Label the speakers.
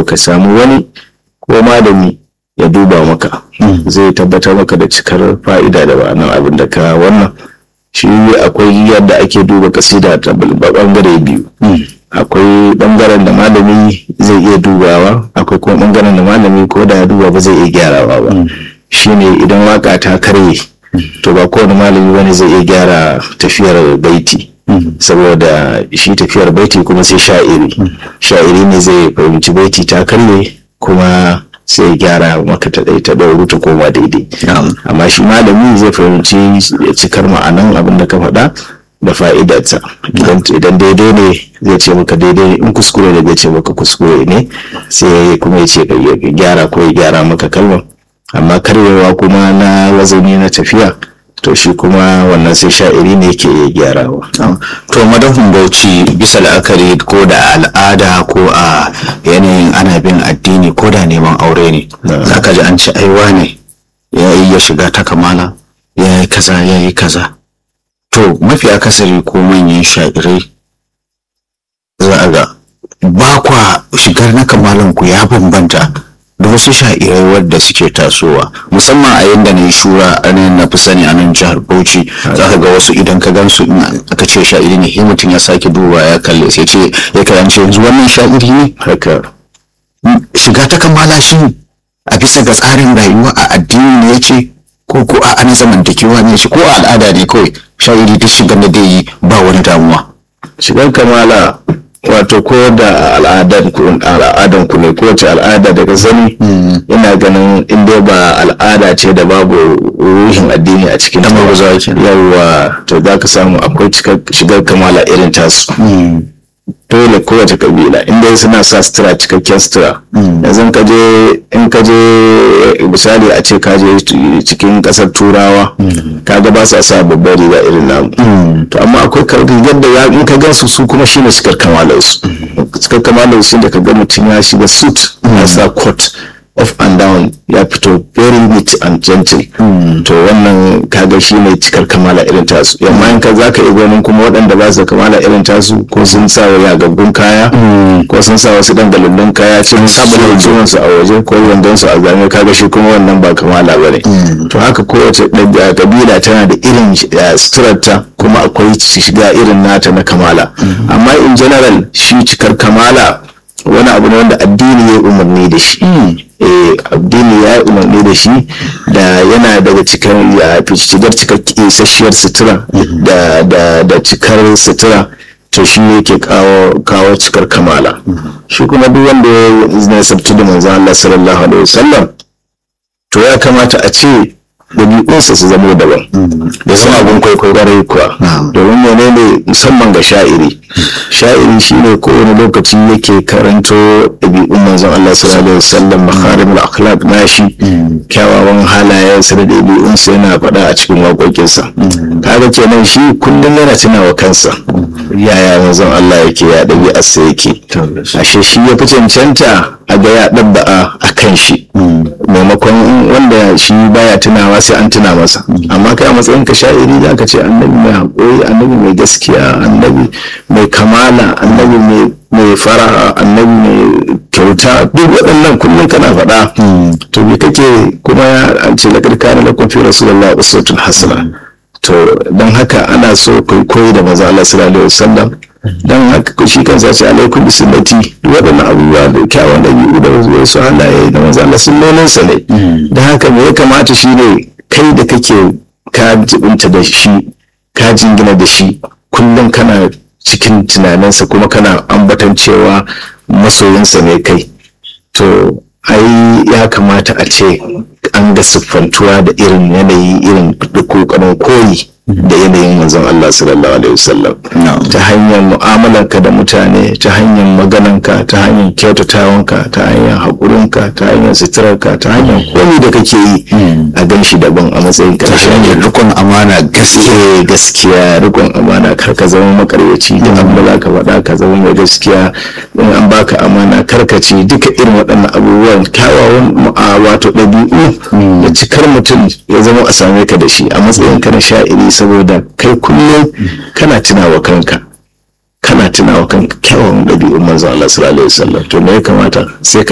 Speaker 1: ka samu wani ko malami ya duba maka zai tabbatar maka da cikar fa'ida da ba'anan abin da ka wannan shi akwai yadda ake duba kasida ta bangare biyu akwai bangaren da malami zai iya dubawa akwai kuma bangaren da malami ko da ya duba ba zai iya gyarawa ba shine idan waka ta karye to ba kowane malami wani zai iya gyara tafiyar baiti saboda shi tafiyar baiti kuma sai sha'iri sha'iri ne zai fahimci baiti ta karye kuma sai gyara maka ta ɗai ta ɗauru ta koma daidai amma shi malami zai fahimci cikar ma'anan abin da ka faɗa da fa'idarta idan daidai ne zai ce maka daidai in kuskure ne zai ce maka kuskure ne sai kuma ya ce ya gyara ko ya gyara maka kalmar amma karyewa kuma na wazani na tafiya to shi kuma wannan sai sha'iri ne ke iya gyarawa.
Speaker 2: to madafin bauchi bisa la'akari ko da al'ada ko a yanayin ana bin addini ko da neman aure ne za ka ji an ci aiwa ne ya yi ya shiga ta kamala ya yi kaza ya yi kaza to mafi akasari ko manyan sha'irai za a ga ba kwa shigar na kamalan ku ya bambanta da wasu sha'irai wadda suke tasowa musamman a yadda na yi shura a nan na fi sani a nan jihar bauchi za ka ga wasu idan ka gan su aka ce sha'iri ne sai mutum ya sake duba ya kalle sai ce ya karance yanzu wannan sha'iri ne
Speaker 1: haka
Speaker 2: shiga ta kammala shi a bisa ga tsarin rayuwa a addini ne ya ce ko ko a ana zamantakewa ne shi ko a al'ada ne kawai sha'iri duk shigar da dai yi ba wani damuwa
Speaker 1: shigar kamala wato ko da al'adan ku al'adan ku ne ko ce al'ada daga zani ina ganin inda ba al'ada ce da babu ruhin addini a cikin ta yawa to za ka samu akwai shigar kamala irin tasu dole kowace kabila inda suna sa sutura cikakken sutura yanzu ka je in ka je misali a ce ka je cikin kasar turawa kaga ba sa sa babbar riga irin namu to amma akwai rigar da ya in ka gan su su kuma shine cikar kamalar su cikar kamalar su da ka ga mutum ya shiga suit ya sa coat off and down ya fito very neat and gentle to wannan kaga shi ne cikar kamala irin tasu yamma in ka za ka iya ganin kuma waɗanda ba su da kamala irin tasu ko sun sa wa yagaggun kaya ko sun sa wasu dangalallun kaya cikin sabon ciwon su a waje ko wandon su a zame kaga shi kuma wannan ba kamala ba ne to haka kowace kabila tana da irin suturarta kuma akwai shiga irin nata na kamala amma in general shi cikar kamala wani abu ne wanda addini ya umarni da shi addini ya umarni da shi da yana daga cikin shigar cikar isasshiyar sutura da cikar sutura to shi ne ke kawo cikar kamala shi kuma duk wanda ya nasabtu da manzan Allah sallallahu alaihi wasallam to ya kamata a ce ɗabi'unsa su zama daban da zama abin kwaikwayo ƙwarai kuwa domin menene musamman ga sha'iri sha'iri shine kowane lokaci yake karanto ɗabi'un manzon Allah sallallahu alaihi wasallam makharimul akhlaq nashi kyawawan halayensa da ɗabi'unsa yana faɗa a cikin waƙoƙinsa kaga kenan shi kullum yana tunawa kansa yaya manzon Allah yake ya ɗabi'arsa yake ashe shi ya fi cancanta a ga ya ɗabba'a a kan shi maimakon wanda shi baya tunawa sai an tuna masa amma kai a matsayin ka sha'iri za ka ce annabi mai haƙuri annabi mai gaskiya annabi mai kamala annabi mai fara'a annabi mai kyauta duk waɗannan kullum kana faɗa to me kake kuma an ce laƙar kana lakum fi rasulullah uswatun hasana to don haka ana so kai koyi da maza Allah sallallahu alaihi wasallam dan haka shi kansa ce alaikum bisunnati duk waɗannan abubuwa da kyawun ɗabi'u da wasu halaye da maza Allah sunnonin sa ne dan haka me ya kamata shi ne kai da kake ka jibinta da shi ka jingina da shi kullum kana cikin tunaninsa kuma kana ambatan cewa masoyinsa ne kai to ai ya kamata a ce an ga siffantuwa da irin yanayi irin kokarin koyi da yanayin manzon Allah sallallahu alaihi wasallam ta hanyar mu'amalarka da mutane ta hanyar magananka ta hanyar kyautatawanka ta hanyar haƙurinka ta hanyar suturarka ta hanyar komai da kake yi a gan shi daban a matsayin
Speaker 2: ta hanyar rikon amana gaskiya
Speaker 1: gaskiya rikon amana kar ka zama makaryaci duk abin da zaka faɗa ka zama mai gaskiya in an baka amana kar ka ci duka irin waɗannan abubuwan kyawawan wato ɗabi'u da cikar mutum ya zama a same ka da shi a matsayin ka na sha'iri saboda kai kullum kana tunawa kanka kana tunawa kanka kyawun ɗabi'un manzo Allah sallallahu alaihi wasallam to me ya kamata sai ka